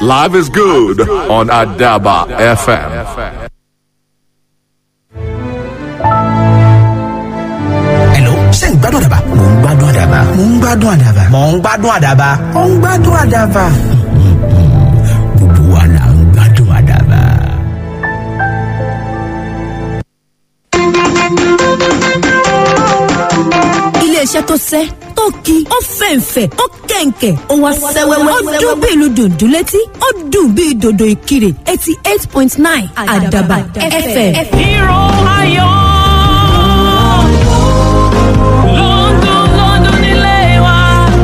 Live is good on Adaba FM. Hello, ṣé ń gbádùn àdàbà? Mò ń gbádùn àdàbà. Mò ń gbádùn àdàbà. Mò ń gbádùn àdàbà. Mò ń gbádùn àdàbà. Gbogbo wa là ń gbádùn àdàbà. iléeṣẹ́ tó sẹ́ tó ki ó fẹ̀ǹfẹ̀ ó kẹ̀ǹkẹ̀ ó wá sẹ́wẹ́wẹ́ ó dún bí ìlú dùndún létí ó dùn bí dòdò ìkirè eighty eight point nine àdàbà fm. Hero ayọ̀ London London nílé wa.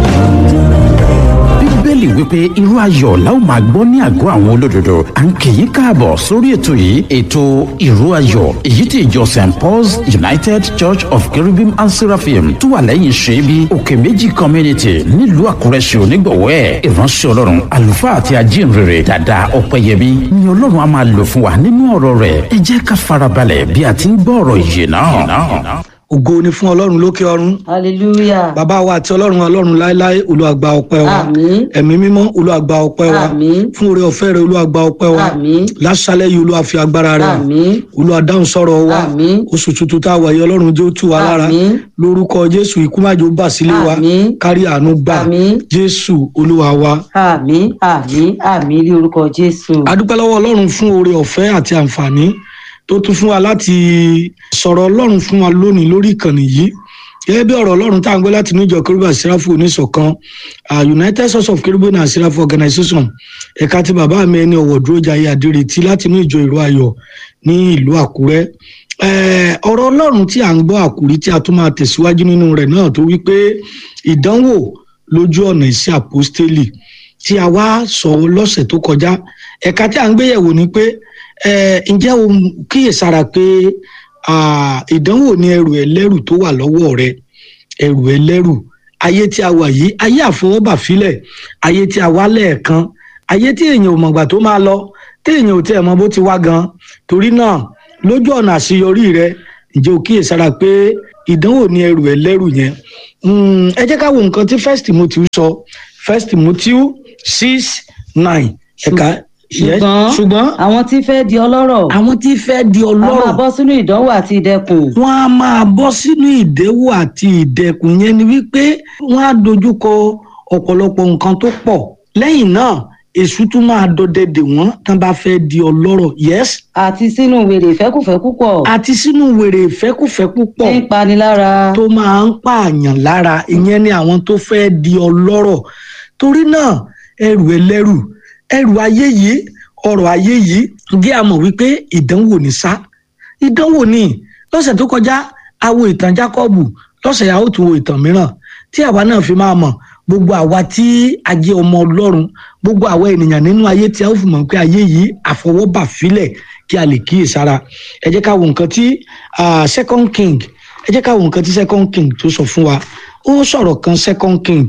bíbélì wípé irú ayọ̀ la ó máa gbọ́ ní àgọ́ àwọn olódodo à ń kì í káàbọ̀ sórí ètò yìí ètò irú ayọ̀ èyí tí ìjọ st paul's united church of cherubim and seraphim tó wà lẹ́yìn ṣẹ́bi òkè méjì community nílùú àkúrẹ́ ṣe onígbọ̀wọ́ ẹ̀ ìránṣẹ́ ọlọ́run àlùfáà àti ajínrere dada ọ̀pẹ̀yẹmí ni ọlọ́run á máa lò fún wa nínú ọ̀rọ̀ rẹ̀ ẹ jẹ́ ká farabalẹ̀ bí a ti ń gbọ́ ọ̀rọ̀ ìyè náà. ògo ni fún ọlọ́run lókè ọ̀run hallelujah bàbá wa àti ọlọ́run ọlọ́run láéláé olúwàgbà ọpẹ́ wa Àmín. ẹ̀mí mímọ́ olúwàgbà ọpẹ́ wa Àmín. fún oore ọ̀fẹ́ rẹ olúwàgbà ọpẹ́ wa Àmín. láṣálẹ́ yìí olúwa fi agbára rẹ hàn. Àmín. olúwa dáhùn sọ̀rọ̀ wa Àmín. oṣù tuntun tá a wà yìí ọlọ́run jẹ́ ó tù wá lára Àmín. lórúkọ jésù ikú májò bà sílé wa Àmín. kárí àánú gbà Àmín. jésù olúwa wa àmì àmì àmì ní orúkọ jésù adúpẹ́ lọ́wọ́ ọlọ́run fún oore ọ̀fẹ́ àti àǹfààní tó tún fún wa láti sọ̀rọ̀ ọlọ́run fún wa lónìí lórí ìkànnì yìí gẹ́gẹ́ bí ọ̀rọ̀ ọlọ́run tá à ń gbé láti níjọ kérúbù àsíráfù oníṣọ̀kan ah, united source of kérúbù and àsíráfù organization ẹ̀ka tí bàbá mi ẹni ọ̀wọ̀ dúró jayé àdírètí láti inú ìjọ ìlú ayọ̀ ní ìlú àkúrẹ́ Eh, ọ̀rọ̀ ọlọ́run tí à ń gbọ́ àkúrí tí a tún máa tẹ̀síwájú nínú rẹ̀ náà tó wípé ìdánwò lójú ọ̀nà ìṣe àpọ́stélì tí a wá sọ lọ́sẹ̀ tó kọjá ẹ̀ka tí à ń gbéyẹ̀wò ni pé eh, ǹjẹ́ o kíyèsára pé ah, ìdánwò ni ẹrù ẹlẹ́rù tó wà lọ́wọ́ rẹ ẹrù ẹlẹ́rù ayé tí a wà yìí ayé àfọwọ́bà filẹ̀ ayé tí a wá lẹ́ẹ̀kan ayé tí èèyàn ò mọ̀gbà tó máa lọ tí èèyàn ò tiẹ̀ mọ bó ti wá gan torí náà lójú ọ̀nà àṣeyọrí rẹ ǹjẹ́ o kíyèsára pé ìdánwò ni ẹrù ẹlẹ́rù yẹn Mm, ẹ jẹ́ ká wo nǹkan tí first timothy sọ first timothy six nine ẹ̀ka yes, ṣùgbọ́n ṣùgbọ́n àwọn tí fẹ́ di ọlọ́rọ̀ àwọn tí fẹ́ di a máa ọlọ́rọ̀ bọ́ sínú ìdánwò àti ìdẹkùn wọn a máa bọ́ sínú ìdẹ́wò àti ìdẹkùn yẹn ni wípé wọn á dojúkọ ọ̀pọ̀lọpọ̀ nǹkan tó pọ̀ lẹ́yìn náà èṣù tún máa dọdẹ dè wọ́n tán bá fẹ́ di ọlọ́rọ̀ yes àti sínú wèrè ìfẹ́kùfẹ́ púpọ̀ àti sínú wèrè ìfẹ́kùfẹ́ púpọ̀ tí ń pani lára tó máa ń pààyàn lára ìyẹn ni àwọn tó fẹ́ di ọlọ́rọ̀ torí náà ẹrù ẹlẹ́rù ẹrù ayé yìí ọrọ̀ ayé yìí jẹ́ àmọ̀ wípé ìdánwò ní sá ìdánwò ní lọ́sẹ̀ tó kọjá a wo ìtàn Jákọ́bù lọ́sẹ̀ yà ó tún wo ìtàn mìíràn tí àwa náà fi máa mọ̀ gbogbo àwa tí a jẹ́ ọmọ Ọlọ́run gbogbo àwa ènìyàn nínú ayé tí a ó fi mọ̀ pé ayé yìí àfọwọ́bà filẹ̀ kí a lè kíyèsára ẹ jẹ́ ká wo nǹkan tí ah, second king ẹ jẹ́ ká wo nǹkan tí second king tó sọ fún wa ó sọ̀rọ̀ kan second king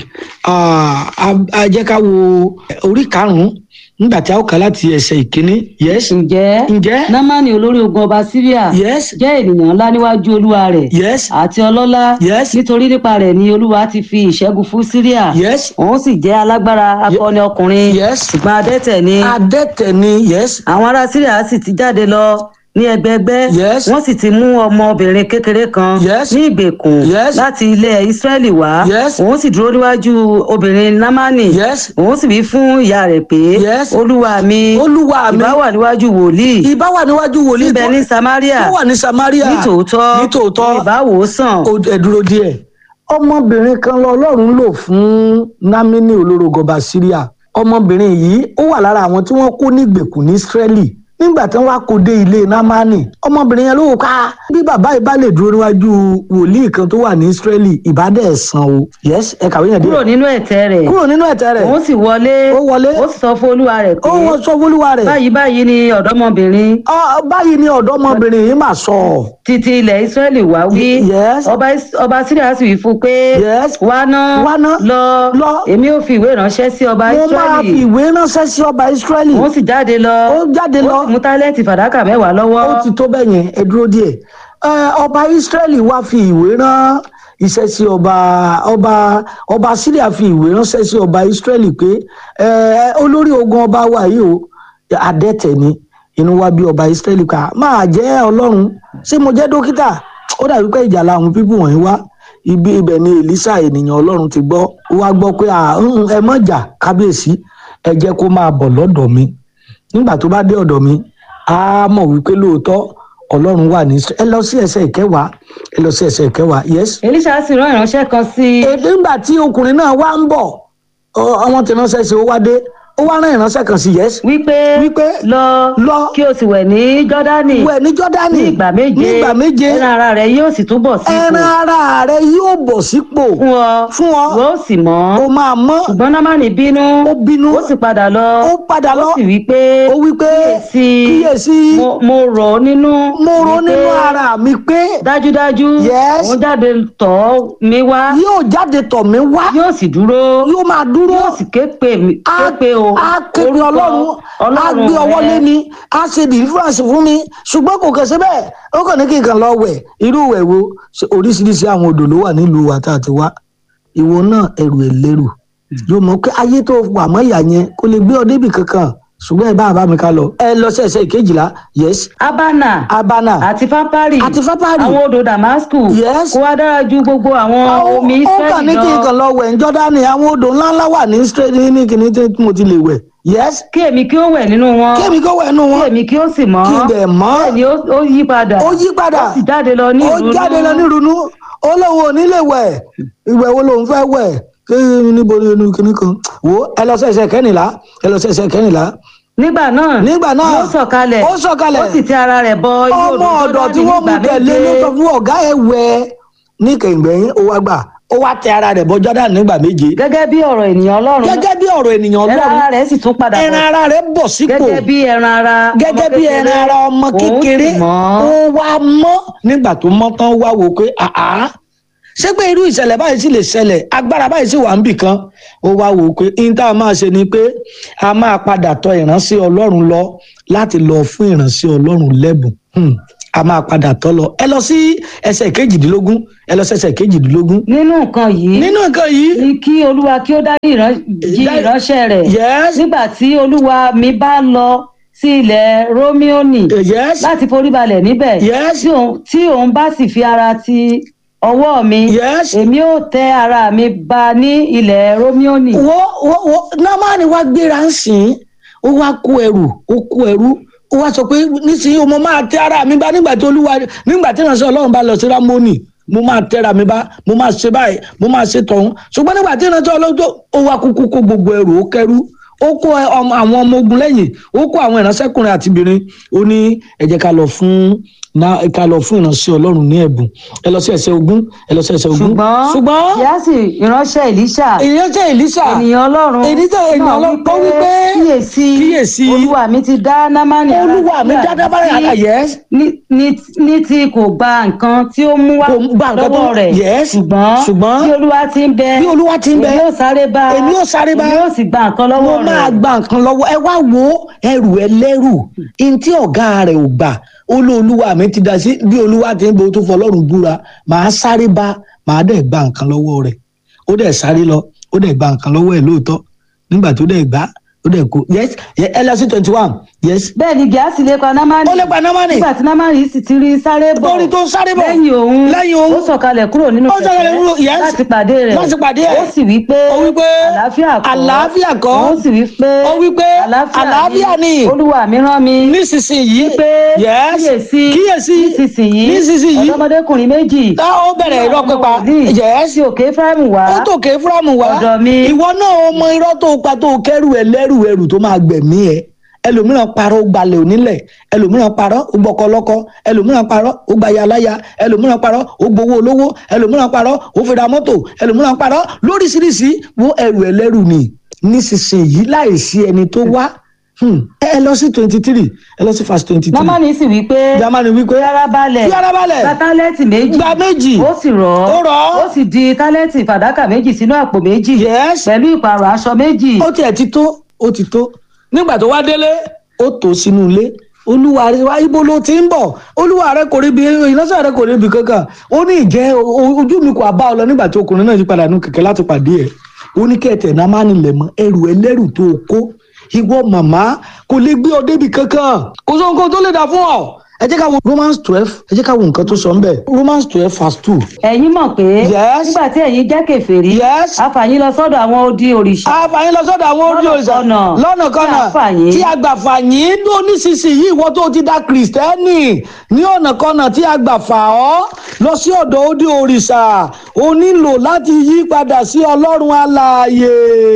ah, a- a jẹ́ ká wo orí karùn-ún nígbà tí a ó kà láti ẹsẹ̀ ìkíní yes ǹjẹ́ ǹjẹ́ námánì olórí ogun ọba síríà yes jẹ́ ènìyàn ńlá níwájú olúwa rẹ̀ yes àti ọlọ́lá Yes. nítorí nípa rẹ̀ ni olúwa ti fi ìṣẹ́gun fún síríà yes òun sì jẹ́ alágbára akọni ọkùnrin Yes. ṣùgbọ́n adẹ́tẹ̀ ni adẹ́tẹ̀ ni yes àwọn ará síríà sì ti jáde lọ ní ẹgbẹgbẹ Yes. wọ́n sì ti mú ọmọbìnrin kékeré kan Yes. ní ìgbèkùn Yes. láti ilẹ̀ ìsírẹ́lì wá Yes. òun sì dúró níwájú obìnrin námánì Yes. òun sì wí fún ìyá rẹ̀ pé Yes. olúwa mi olúwa mi ìbá wà níwájú wòlíì ìbá wà níwájú wòlíì níbẹ̀ tó- ní samaria tó wà ní samaria nítòótọ́ nítòótọ́ ìbá wò ó sàn ó ẹ dúró díẹ̀. ọmọbìnrin kan lọ ọlọ́run lò fún námínì olórogọba syria ọmọbìnrin yìí ó wà lára àwọn tí wọ́n kó ní ìgbèkùn ní israeli nígbà tí wọ́n wá kó dé ilé námánì ọmọbìnrin yẹn ló wò ká bí bàbá yìí bá lè dúró níwájú wòlíì kan tó wà ní israeli ìbádẹ́ ẹ̀sán o yes ẹ kàwé yẹn kúrò díẹ̀ nínú ẹ̀tẹ́ rẹ̀ kúrò nínú ẹ̀tẹ́ rẹ̀ òun sì wọlé Ó wọlé. ó sì sọ fún olúwa rẹ̀ pé ó wọ́n sọ fólúwa rẹ̀ báyìí báyìí ni ọ̀dọ́mọbìnrin Ọ- báyìí ni ọ̀dọ́mọbìnrin yìí mà sọ títí ilẹ̀ israẹli wá wí Yes. ọba Is- ọba síríà sì wí fún un pé Yes. wá ná Wá ná. lọ Lọ. èmi ò fi ìwé ránṣẹ́ sí ọba mo máa fi israẹli ìwé ránṣẹ́ sí ọba israeli òun sì jáde lọ ó jáde lọ ó sì mú tálẹ́ǹtì fàdákà mẹ́wàá lọ́wọ́ ó ti tó bẹ́ẹ̀ yẹn ẹ dúró díẹ̀ Ẹ, ọba israeli wá fi ìwé rán iṣẹ́ sí ọba ọba ọba syria fi ìwé ránṣẹ́ sí ọba israẹli pé ẹ olórí ogun ọba wa yìí o adẹ́tẹ̀ ni inú wa bí ọba israẹli ká máa jẹ́ ọlọ́run ṣé mo jẹ́ dókítà ó dàbí pé ìjà làwọn pípù wọ̀nyí wá ibi ibẹ̀ ni elisa ènìyàn ọlọ́run ti gbọ́ ó wá gbọ́ pé "Ah, mm, ẹ mọ̀ jà kábíyèsí ẹ jẹ́ kó máa bọ̀ lọ́dọ̀ mi nígbà tó bá dé ọ̀dọ̀ mi á mọ̀ wípé lóòótọ́ ọlọ́run wà ní Ísírẹ́lì. ẹ lọ sí ẹsẹ̀ ìkẹwàá ẹ lọ sí ẹsẹ̀ ìkẹwàá yes. elisha sì rán ìránṣẹ́ kan sí i èdè ńgbà tí ọkùnrin náà wá ń bọ̀ ọ- àwọn tí ránṣẹ́ sí ó wá dé ó wá rán ìránṣẹ́ kan sí yes. wípé wípé lọ lọ kí o sì wẹ̀ ní jọ́dánì wẹ̀ ní jọ́dánì ní ìgbà méje ní ìgbà méje ẹran ara rẹ yóò sì túbọ̀ sí ẹran ara rẹ yóò bọ̀ sípò fún ọ fún ọ wọ́n sì mọ́ ó máa mọ́ ṣùgbọ́n námánì bínú ó bínú ó sì padà lọ ó padà lọ ó sì wí pé ó wí pé kíyèsí kíyèsí mo- mo rọ̀ ọ́ nínú mo rò wípé nínú ara mi pé dájúdájú Yes. òun jáde tọ̀ mí wá yóò jáde tọ̀ mí wá yóò sì dúró yóò máa dúró yóò sì ké pe mi ké á pe o á ké pe orúkọ ọlọ́run á gbé ọwọ́ rẹ. lé mi á ṣe deliverance fún mi ṣùgbọ́n kò kàn sí bẹ́ẹ̀ ó kàn ní kí n kàn lọ wẹ̀ irú ìwẹ̀ wo Ṣé oríṣiríṣi àwọn odò ló wà nílùú wa tá a ti wá ìwọ náà ẹrù ẹ̀ lérù yóò mọ̀ pé ayé tó wà mọ́ ìyá yẹn kó lè gbé ọ débì kankan ṣùgbọ́n ẹ bá bá mi ká lọ ẹ lọ sí ẹsẹ̀ ìkejìlá yes abana abana àti fapari Àti Fápárì. àwọn odò damasku Yes. kó wá dára ju gbogbo àwọn omi ó kàn ní israẹli kí n lọ kàn lọ wẹ̀ ní jọ́dánì àwọn odò ńláńlá wà ní straight ní kìíní tí mo ti lè wẹ̀ yes kí èmi kí ó wẹ̀ nínú wọn kémi kó wẹ̀ nù kí wọn èmi kí ó sì mọ́ kí n dẹ̀ mọ́ bẹ́ẹ̀ ni ó ó yí padà ó yí padà ó sì jáde lọ ní ó ìrunú jáde lọ nírunú ó lóun ò ní lè wẹ̀ ìwẹ̀ wo lòun fẹ́ wẹ̀ kí níbo ni inú kinní kan wò ó ẹ lọ sí ẹsẹ̀ kẹ́nìlá ẹ lọ sí ẹsẹ̀ kẹ́nìlá nígbà náà nígbà náà ó sọ̀kalẹ̀ ó sọ̀kalẹ̀ ó sì ti ara rẹ̀ bọ inú ọmọ odò ọ̀dọ̀ tí Jọ́dánì wọ́n mú nígbà tẹ̀lé ló méje. sọ fún ọ̀gá ẹ̀ wẹ̀ ní kẹ̀ǹgbẹ̀yìn ó wá gbà ó wá tẹ ara rẹ̀ bọ Jọ́dánì nígbà méje gẹ́gẹ́ bí ọ̀rọ̀ ènìyàn ọlọ́run gẹ́gẹ́ bí ọ̀rọ̀ ènìyàn ẹran Ọlọ́run ara rẹ̀ sì tún padà ẹran bọ̀ ara rẹ̀ bọ̀ sípò gẹ́gẹ́ bí ẹran ara gẹ́gẹ́ ọmọ bí kékeré, ẹran ara ọmọ òun kékeré sì mọ́. ó wá mọ́ nígbà tó mọ́ tán wá wò pé àá ṣé pé irú ìṣẹ̀lẹ̀ báyìí sì lè ṣẹlẹ̀ agbára báyìí sì wà níbì kan ó wá wò pé ní tá a máa ṣe ni pé a máa padà tọ̀ ìránṣẹ́ Ọlọ́run lọ láti lọ fún ìránṣẹ́ Ọlọ́run lẹ́bùn Hmm. a máa padà tọ̀ lọ ẹ lọ sí ẹsẹ̀ kejìdínlógún ẹ lọ sí ẹsẹ̀ kejìdínlógún nínú nǹkan yìí nínú nǹkan yìí ni kí olúwa kí ó dárí ìran- jí Dá- ìránṣẹ́ rẹ̀ yes nígbà tí olúwa mi bá lọ sí ilẹ̀ rómíọ́nì yes láti foríbalẹ̀ níbẹ̀ Yes. tí òun- tí òun bá sì fi ara ti ọwọ́ mi yes. èmi ò tẹ ara mi ba ní ilẹ̀ rómíọ́nì wo wo wo námánì wá gbéra ń sìn ó wá kó ẹrù ó kó ẹrù ó wá sọ pé nísìnyí mo máa tẹ ara mi bá nígbà tí olúwa nígbà tí ìránṣẹ́ ọlọ́run bá lọ sí rámónì mo máa tẹra mi bá mo máa ṣe báyìí mo máa ṣe tọ̀hún ṣùgbọ́n nígbà tí ìránṣẹ́ ọlọ́run tó ó wá kúkú kó gbogbo ẹrù ó kẹrù ó kó ẹ- ọmọ- àwọn ọmọ ogun lẹ́yìn ó kó àwọn ìránṣẹ́kùnrin àti obìnrin ó ní ẹ jẹ́ ká lọ fún ná ká lọ fún ìránṣẹ́ ọlọ́run ní ẹ̀bùn ẹ lọ sí ẹsẹ̀ ogún ẹ lọ sí ẹsẹ̀ ogún ṣùgbọ́n ṣùgbọ́n yíyásí ìránṣẹ́ èlíṣà ìránṣẹ́ Èlíṣà ènìyàn ọlọ́run Èlíṣà ènìyàn náà Ọlọ́run tó wí pé, kíyèsí kíyèsí, olúwa mi ti dá námánì ara olúwa mi sílẹ̀ dáadáa báyìí sí- àyà yes ní- ní ní tí kò gba nǹkan tí ó mú wá Kò gba nǹkan tó- lọ́wọ́ rẹ̀ Yes. ṣùgbọ́n Ṣùgbọ́n bí olúwa ti ń bẹ bí olúwa ti ń bẹ, èmi yóò sáré bá èmi yóò sáré bá, èmi yóò sì gba nǹkan mo lọ́wọ́ máa rẹ̀ gba nǹkan lọ́wọ́ ẹ wá wo ẹrù ẹlẹ́rù ntí ọ̀gá rẹ̀ ò gbà ó lé olúwa mi ti dá sí bí olúwa ti ń bẹ ó tún fọlọ́run búra màá sáré bá màá dẹ̀ gba nǹkan lọ́wọ́ rẹ̀ ó dẹ̀ sáré lọ ó dẹ̀ gba nǹkan lọ́wọ́ ẹ̀ lóòótọ́ nígbà tó dẹ̀ gbà ó dẹ̀ kó yes yes, ẹ lọ sí twenty one yes bẹ́ẹ̀ ni gíásì lè pa námánì ó lè pa námánì nígbà tí námánì sì ti rí sáré bọ̀ lórí tó ń sáré bọ̀ lẹ́yìn òun lẹ́yìn òun ó sọ̀kalẹ̀ kúrò nínú Ó sọ̀kalẹ̀ kúrò, yes. láti pàdé rẹ̀ Láti pàdé ẹ̀. ó sì wí pé Ó wí pé, àlàáfíà kọ́ "Àlàáfíà kọ́." ó sì wí pé Ó wí pé, "Àlàáfíà ni." olúwa mi rán mi nísinsìnyí pé yes kíyèsí kíyèsí nísinsìnyí nísinsìnyí ọ̀dọ́mọdékùnrin méjì tá ó bẹ̀rẹ̀ irọ́ pípa yes sí òkè Éfráímù wá ó tòkè fúlàmù wá ọ̀dọ̀ mi. ìwọ náà ó mọ irọ́ tó pa tó kẹ́rù ẹ lẹ́rù ẹrù tó máa gbẹ̀mí ẹ ẹlòmíràn parọ́ ó gbalẹ̀ onílẹ̀ ẹlòmíràn parọ́ ó gbọ́kọ lọ́kọ ẹlòmíràn parọ́ ó gbaya láya ẹlòmíràn parọ́ ó gbowó olówó ẹlòmíràn parọ́ ó fi ra mọ́tò ẹlòmíràn parọ́ lóríṣiríṣi wo ẹrù ẹlẹ́rù ni nísinsìnyí láìsí ẹni tó wá Hmm. ẹ lọ sí twenty three ẹ lọ sí verse twenty three námánì sì wí pé jamani wípé fi ara balẹ̀ fi ara balẹ̀ gba tálẹ́ǹtì méjì gba méjì ó sì rọ̀ Ó rọ̀ ọ́. ó sì di tálẹ́ǹtì fàdákà méjì sínú àpò méjì yes pẹ̀lú ìpààrọ̀ aṣọ méjì ó tiẹ̀ ti tó ó ti tó nígbà tó wá délé ó tó sínú ilé olúwa rẹ wá ibo ló ti ń bọ̀ olúwa rẹ kò rí bi ìránṣẹ́ rẹ kò rí bi kankan ó ní ìjẹ́ o- ojú mi kò bá ọ lọ nígbà tí ọkùnrin náà yí padà nù kẹ̀kẹ́ láti pàdé ẹ̀ ó ní kẹ̀tẹ̀ náà má nílẹ̀ mọ́ ẹrù ẹlẹ́rù tó o kó ìwọ màmá kò lè gbé ọ débi kankan kò sọ nǹkan tó lè dà fún ọ ẹ jẹ́ ká wo romans twelve ẹ jẹ́ ká wo nǹkan tó sọ ń bẹ̀ romans twelve verse two ẹ̀yin mọ̀ pé Yes. nígbà tí ẹ̀yin jẹ́ kèfèrí Yes. àfàyín lọ sọ́dọ̀ àwọn odi òrìṣà àfàyín lọ sọ́dọ̀ àwọn orí Lọ́nà òrìṣà kọ́nà. lọ́nà Tí kọ́nà a fà yín. tí a gbà fà yín tó nísinsìnyí ìwọ tó ti da kìrìsìtẹ́nì ní ọ̀nà kọ́nà tí a gbà fà ọ́ lọ sí ọ̀dọ̀ odi òrìṣà o nílò láti yí padà sí ọlọ́run alààyè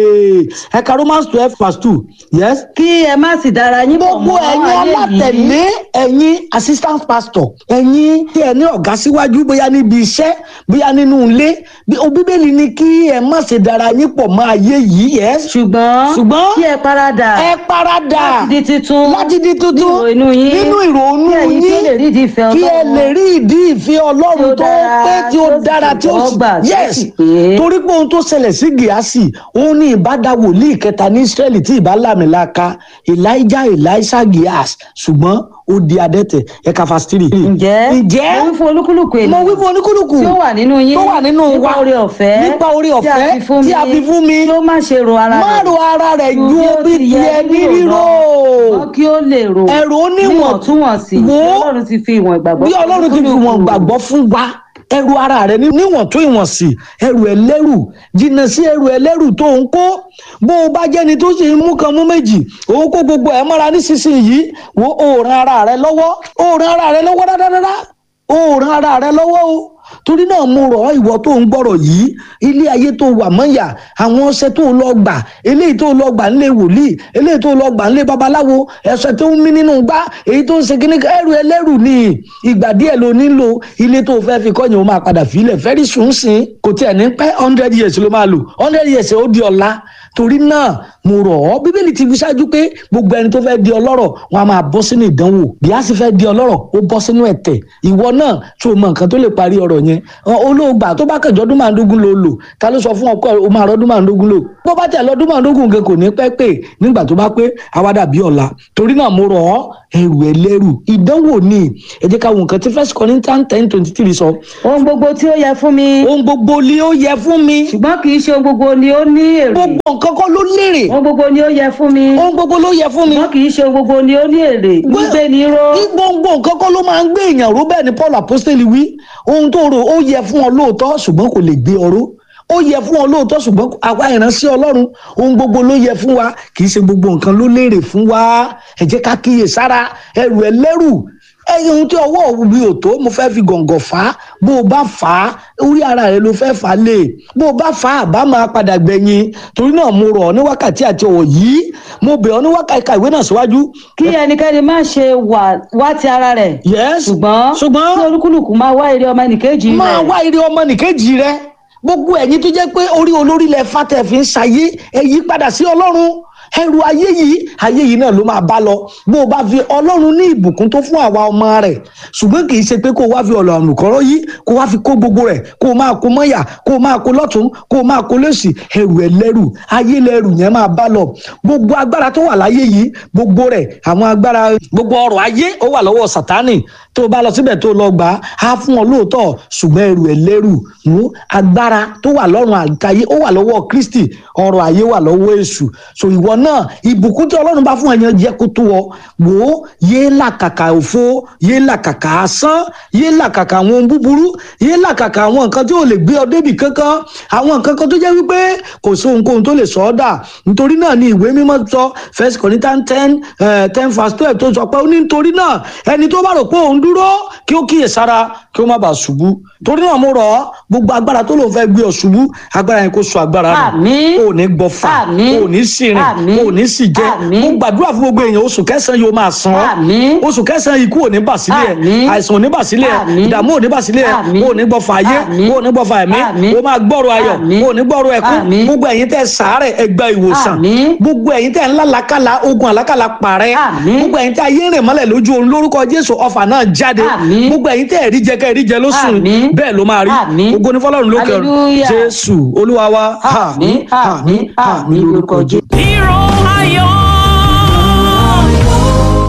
ẹ̀ka romans twelve verse two yes kí ẹ má sì dára yín pọ̀ gbogbo mọ́ ẹ̀yin ayé yìí. alátẹ̀lé ẹ̀yin assistant pastor ẹ̀yin tí ẹ ní ọ̀gá síwájú bóyá níbi iṣẹ́ bóyá nínú ilé bí- o bíbélì ní kí ẹ má ṣe dára yín pọ̀ mọ́ ayé yìí yes ṣùgbọ́n Ṣùgbọ́n- kí ẹ paradà ẹ paradà láti di titun láti di tuntun nínú inú yín nínú ìrònú kí ẹ̀yin tí ó lè rí ìdí ìfẹ́ kí ẹ Ọlọ́run. lè rí ìdí ìfẹ́ ọlọ́run Tí ó tó dára, pé tí ó tí ó sì dára tí ó sì tẹ́wọ́gbà, tí ó yes sì pé. torí pé ohun tó ṣẹlẹ̀ sí gíásì òun ní ìbádá wòlíì kẹta ní israẹli tí ìbá làmìlaka elijah elisha gíás ṣùgbọ́n ó di adẹ́tẹ̀ ẹ̀ka fásitì. ǹjẹ́ ǹjẹ́ mo wí fún olúkúlùkù mo ènìyàn wí fún oníkúlùkù tí ó wà nínú yín tó wà nínú nípa wa oore ọ̀fẹ́ nípa oore ọ̀fẹ́ tí a fi fún mi kí ó má ṣe ro ara má rẹ̀ ro ara rẹ̀ ju bí ó orí ti yẹ tiẹ̀ ní kí ó rírò lọ, ṣùgbọ́n kí ó lè ro ẹ̀rù oníwọ̀n níwọ̀ntúnwọ̀nsì Wò ó. bí ọlọ́run ti fi ìwọ̀n ìgbàgbọ́ bí ọlọ́run ti fi olúkúlùkù. wọn gbàgbọ́ fún wa ẹrù ara rẹ ní- níwọ̀n tó ìwọ̀n sí ẹrù ẹlẹ́rù jìnnà sí ẹrù ẹlẹ́rù tó ń kó bó o bá jẹ́ni tó sì ń mú kan mú méjì òun kó gbogbo ẹ̀ mọ́ra nísinsìnyí wo òòrùn ara rẹ lọ́wọ́ òòrùn ara rẹ lọ́wọ́ dáadáa òòrùn ara rẹ lọ́wọ́ o torí náà mo rọ̀ ọ́ ìwọ tó ń gbọ́rọ̀ yìí ilé ayé tó wà mọ́yà àwọn ọṣẹ tó lọ gbà eléyìí tó lọ gbà nílé wòlíì eléyìí tó lọ gbà nílé babaláwo ẹ̀ṣẹ̀ tó ń mí nínú gbá èyí tó ń ṣe kíní ẹrù ẹlẹ́rù ni ìgbà díẹ̀ ló nílò ilé tó fẹ́ fi kọ́yìn ó máa padà fílẹ̀ fẹ́rí sùn sìn kò tiẹ̀ ní pẹ́ hundred years ló máa lò hundred years ó di ọ̀la torí náà mo rọ̀ ọ́ bíbélì ti fi ṣáájú pé gbogbo ẹni tó fẹ́ di ọlọ́rọ̀ wọn a máa bọ́ sínú ìdánwò bí a sì fẹ́ di ọlọ́rọ̀ ó bọ́ sínú ẹ̀tẹ̀ ìwọ náà tó o mọ nǹkan tó lè parí ọ̀rọ̀ yẹn Ọ, olóògbà tó bá kẹjọ ọdún márùndógún ló lò ta ló sọ fún ọkọ ẹ o máa rọdún márùndógún lò bó bá tẹ̀ lọ́dún márùndógún nǹkan kò ní pẹ́ pé nígbà tó bá pé àwa dàbí ọ̀la torí náà mo rọ̀ ọ́ ẹrù ẹlẹ́rù ìdánwò ni ẹ jẹ́ ká wo nǹkan tí first Corinthians ten twenty three sọ ohun gbogbo tí ó yẹ fún mi ohun gbogbo ni ó yẹ fún mi ṣùgbọ́n kì í ṣe ohun gbogbo ni ó ní èrè gbogbo nǹkan kọ́ ló lérè ohun gbogbo ni ó yẹ fún mi ohun gbogbo ló yẹ fún mi ṣùgbọ́n kì í ṣe ohun gbogbo ni ó ní èrè gbígbé ni ró ní gbogbo nǹkan kọ́ ló máa ń gbé èèyàn ró bẹ́ẹ̀ ni Paul apostoli wí ohun tó rò ó yẹ fún ọ lóòótọ́ ṣùgbọ́n kò lè gbé ọ ró ó yẹ fún ọ lóòótọ́ ṣùgbọ́n àwa ìránṣẹ́ Ọlọ́run ohun gbogbo ló yẹ fún wa kì í ṣe gbogbo nǹkan ló lérè fún wa ẹ jẹ́ ká kíyè sára ẹrù ẹlẹ́rù ẹyin ohun tí ọwọ́ mi ò tó mo fẹ́ fi gọ̀ǹgọ̀ fà á bó o bá fà á orí ara rẹ ló fẹ́ fà á lè bó o bá fà á bá máa padà gbẹ̀yìn torí náà mo rọ̀ ọ́ ní wákàtí àti ọ̀wọ̀ yìí mo bẹ̀ ọ́ ní wákàtí ka ìwé náà síwájú. kí ẹnikẹ́ni má ṣe wà wá ti ara rẹ̀ yes ṣùgbọ́n ṣùgbọ́n kí olúkúlùkù máa wá èrè ọmọ ẹnìkejì rẹ̀ máa wá ire ọmọ nìkejì rẹ gbogbo ẹ̀yin tó jẹ́ pé orí olórí lẹ fàtẹ fi ń ṣayé ẹ yí padà sí Ọlọ́run ẹrù ayé yìí ayé yìí náà ló máa bá lọ bó o bá fi Ọlọ́run ní ìbùkún tó fún àwa ọmọ rẹ̀ ṣùgbọ́n kì í ṣe pé kó o wá fi ọ̀lọ̀ àlùkọ́rọ́ yìí kó o wá fi kó gbogbo rẹ̀ kó o máa kó mọ́yà kó o máa kó lọ́tún kó o máa kó lẹ́sì ẹrù ẹlẹ́rù ayé lẹ́rù yẹn máa bá lọ gbogbo agbára tó wà láyé yìí gbogbo rẹ̀ àwọn agbára gbogbo ọrọ̀ ayé ó wà lọ́wọ́ Sátánì tó o bá lọ síbẹ̀ tó o lọ gbà á á fún ọ lóòótọ́ ṣùgbọ́n ẹrù ẹlẹ́rù mú agbára tó wà lọ́rùn àgbáyé ó wà lọ́wọ́ Kristi ọrọ̀ ayé wà lọ́wọ́ èṣù so ìwọ náà ìbùkún tí Ọlọ́run bá fún ẹ̀yàn jẹ́ kó tó ọ wò ó yé làkàkà òfo yé làkàkà asán yé làkàkà àwọn ohun búburú yé làkàkà àwọn nǹkan tí ò lè gbé ọ débì kankan àwọn nǹkan kan tó jẹ́ wípé kò sí ohunkóhun tó lè sọ ọ́ dà nítorí náà ni ìwé mímọ́ sọ First Corinthians ten ten verse twelve tó sọ pé ó ní nítorí náà ẹni tó bá rò pé òun dúró kí ó kíyè sára kí ó má bàa ṣubú torí náà mo rọ̀ ọ́ gbogbo agbára tó lòun fẹ́ gbé ọ ṣubú agbára yẹn kó sọ agbára rẹ̀ Àmín. ò ní gbọ́fà Àmín. ò ní sìnrìn Àmín. ò ní sì jẹ́ Àmín. mo gbàdúrà fún gbogbo èèyàn oṣù kẹsàn-án yóò máa san ọ́ Àmín. oṣù kẹsàn-án ikú ò ní bà sílẹ̀ Àmín. àìsàn ò ní bà sílẹ̀ Àmín. ìdààmú ò ní bà sílẹ̀ Àmín. ò ní gbọ́fà ayé Àmín. ò ní gbọ́fà ẹ̀mí Àmín. ó máa gbọ́rọ̀ ayọ̀ Àmín. ò ní gbọ́rọ̀ ẹkún Àmín. gbogbo ẹ̀yin tẹ́ sàárẹ̀ ẹ gba ìwòsàn Àmín. gbogbo ẹ̀yin tẹ́ ńlá làkàlà ogun àlákàlà parẹ́ Àmín. gbogbo ẹ̀yin tẹ́ ayé rìn mọ́lẹ̀ lójú oorun lórúkọ Jésù ọfà náà jáde Àmín. gbogbo ẹ̀yin tẹ́ ẹ̀rí jẹ kẹ́ ẹ̀rí jẹ lóṣùn Àmín. bẹ́ẹ̀ ló máa rí Àmín. ògo ní fọlọ́run lókè ọ̀run Hallelujah. Jésù Olúwa wa Àmín, àmín, àmín lórúkọ Jésù. Hero ayọ̀. a nígbà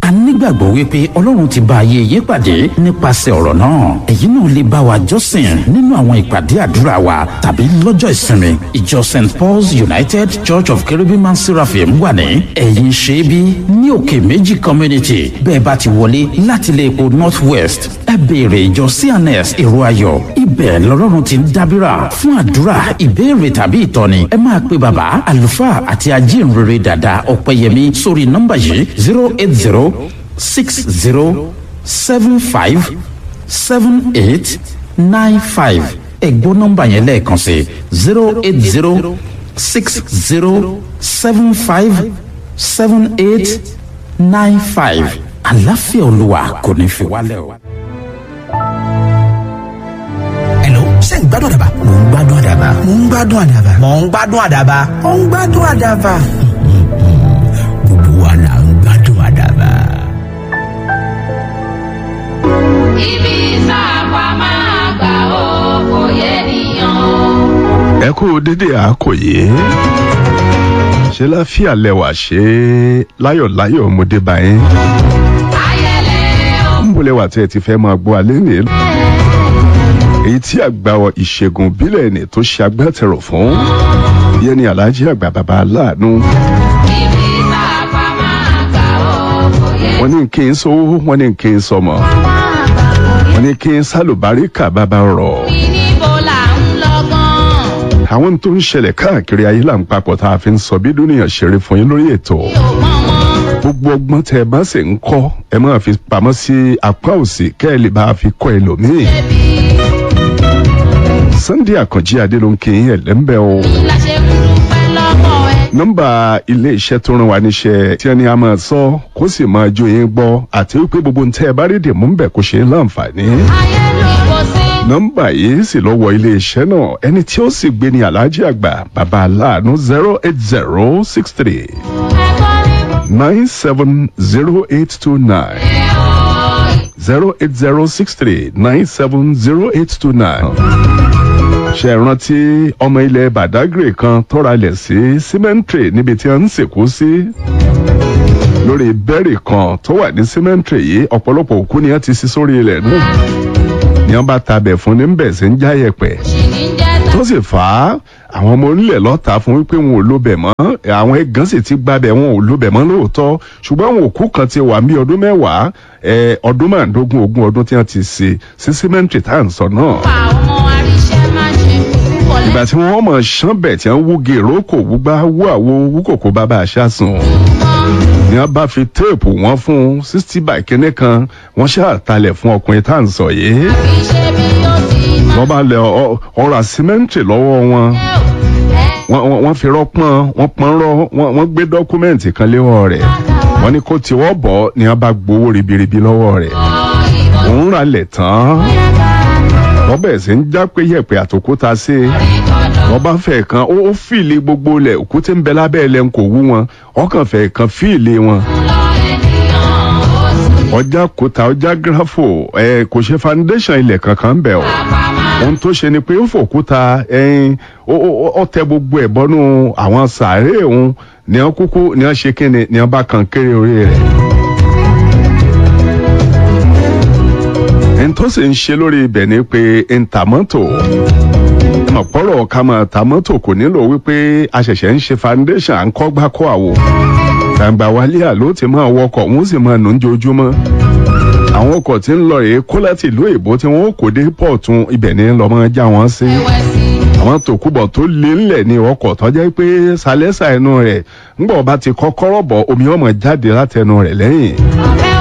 nígbàgbọ́ wípé ọlọ́run ti bá ayé yín pàdé nípasẹ̀ ọ̀rọ̀ náà èyí náà lè bá wa jọ́sìn nínú àwọn ìpàdé àdúrà wa tàbí lọ́jọ́ ìsinmi ìjọ st paul's united church of cherubim and seraphim wà ní ẹ̀yìn ṣẹ́bí ní òkè méjì community bẹ́ẹ̀ bá ti wọlé láti ilé epo north west ẹ béèrè ìjọ cns èrò ayọ̀ ibẹ̀ lọ́lọ́run ti ń dábìrà fún àdúrà ìbéèrè tàbí ìtọ́ni ẹ máa pe bàbá àlùfáà àti ajínrere dàda ọ̀pẹ̀yẹmí sórí nọ́mbà yìí zero eight zero six zero seven five seven eight nine five ẹ̀gbọ́n nọ́mbà yẹn lẹ́ẹ̀kan sí zero eight zero six zero seven five seven eight nine five àlàáfíà olúwa kò ní fi wálẹ̀ o. Hello, ṣé ń gbádùn àdàbà? Mò ń gbádùn àdàbà. Mò ń gbádùn àdàbà. Mò ń gbádùn àdàbà. Mò ń gbádùn àdàbà. Gbogbo wa là ń gbádùn àdàbà. ibi sáàpà máa gbà ó kò yẹ nìyàn o. ẹ kú dédé àkòyé ṣe láfíà lẹwà ṣe láyọ̀láyọ̀ ọmọdé báyìí ayẹlẹ o. ń bolẹ̀ wà tí ẹ ti fẹ́ máa gbọ́ alẹ́ nìyí èyí tí àgbà ìṣègùn bílẹ̀ ni tó ṣe agbátẹrù fún yẹn ni alhaji àgbà bàbá aláàánú ibi sáàpà máa gbà ó kò yẹ wọn ní kí n sówó wọn ní kí n sọmọ wọn ní kí n sálùbáríkà bàbá rọ̀ níbo là ń lọ gan. àwọn tó ń ṣẹlẹ̀ káàkiri ayé là ń papọ̀ tá a fi ń sọ bí dúnìyàn ṣeré fún yín lórí ètò mi ò mọ̀ mọ́. gbogbo ọgbọ́n tẹ ẹ bá sì ń kọ́ ẹ máa fi pamọ́ sí apá òsì kẹ́ ẹ lè bá a fi kọ́ ẹlòmíì. ẹbí sunday àkànjí adé ló ń kí yín ẹ̀lẹ́mbẹ́ o. la ṣe ń dúpẹ́ lọ́wọ́ ẹ. nọ́mbà ilé iṣẹ́ tó rán wa níṣẹ́ tí ẹni a máa sọ kó sì máa jó yín gbọ́ àti wípé gbogbo ń tẹ́ ẹ bá rí dìmú ń bẹ̀ kó ṣe é láǹfààní. ayé ló kò sí. nọ́mbà yìí sì lọ́wọ́ ilé iṣẹ́ náà ẹni tí ó sì gbé ní aláàjì àgbà bàbá aláàánú zero eight zero six three ẹ̀kọ́ ní nine seven zero eight two nine. ẹ̀ ọ́. zero eight zero six three nine seven zero eight two nine. ṣe é rántí ọmọ ilẹ̀ badagry kan tọ́ra lẹ̀ sí cemetery níbi tí wọ́n ń sìnkú sí. lórí bẹ́ẹ̀rì kan tó wà ní cemetery yìí ọ̀pọ̀lọpọ̀ òkú ni wọ́n ti sí sórí ilẹ̀ náà. ni wọ́n bá tabẹ̀ fún ní bẹ̀ sí ń jáyẹ̀pẹ̀ ṣì ní jẹ́ ta. tó sì fà á àwọn ọmọ onílẹ̀ lọ́ta fún wípé wọn ò lóbẹ̀ mọ́ àwọn ẹ̀gán sì ti gbábẹ̀ wọn ò lóbẹ̀ mọ́ lóòótọ́ ṣùgbọ́n àwọn òkú kan ti wà ní ọdún mẹ́wàá ẹ, ọdún márùndógún ogún ọdún tí wọ́n ti ṣe sí símẹ́ǹtì tá à ń sọ náà. pa ọmọ aríṣẹ́ má ṣe púpọ̀ ìgbà tí wọ́n mọ̀ ṣán bẹ̀ tí wọ́n wú gèrò kò wúgbá wú àwo wú kòkó bàbá àṣà sùn ni wọ́n bá fi téèpù wọn fún sixty by kínní kan wọ́n ṣàtàlẹ̀ fún ọkùnrin tá à ń sọ yìí kì í ṣe bí ó ti máa wọ́n bá lẹ ọ- ọ̀rọ̀ símẹ́ǹtì lọ́wọ́ wọn ẹ̀ ọ́. wọ́n wọ́n- wọ́n fi rọ́pọ́n wọ́n pọ́n rọ́ wọ́n wọ́n gbé dọ́kúmẹ́ǹtì kan léwọ́ rẹ̀ wọ́n ní kó tiwọ́ bọ̀ ni wọ́n bá gbowó ribiribi lọ́wọ́ rẹ̀ òun ra lẹ̀ tán wọ́n bẹ̀rẹ̀ sí ń já pé yẹ̀pẹ̀ àtòkúta sí i wọ́n bá fẹ̀ kan ó ó fìlì gbogbo lẹ̀ òkúté ń bẹ lábẹ́ ẹ̀ lẹ́nu kò wú wọn ọkàn fẹ̀ kan fìlì wọn ọjà kúta ọjà gírafò ẹ kò ṣe foundation ilẹ̀ kankan ń bẹ̀ o ohun tó ṣe ni pé ó fòkúta ẹyin ó ó- ó tẹ gbogbo ẹ̀ bọ́nú àwọn sàárè òun ni wọ́n kúkú ni wọ́n ṣe kíni ni wọ́n bá kan kéré orí rẹ̀. ẹni tó sì ń ṣe lórí ibẹ̀ ni pé ń ta mọ́tò ọ̀pọ̀rọ̀ ká máa ta mọ́tò kò nílò wípé a ṣẹ̀ṣẹ̀ ń ṣe foundation à ń kọ́ gbá kọ́ àwò gbàǹgbà wálé àló ti máa wọkọ̀ wọ́n sì máa nù ń jojúmọ́ àwọn ọkọ̀ tí ń lọ rèé kó láti ìlú èbó tí wọ́n kò dé pọ̀tún ibẹ̀ ní lọ́mọ já wọn sí àwọn tòkúbọ̀ tó lé ńlẹ̀ ní ọkọ̀ tó jẹ́ pé sálẹ́sà ẹnu rẹ̀ ńgbọ̀ bá ti kọ́kọ́rọ́ bọ̀ omi ọmọ jáde látẹnu rẹ̀ lẹ́yìn ọ̀rẹ́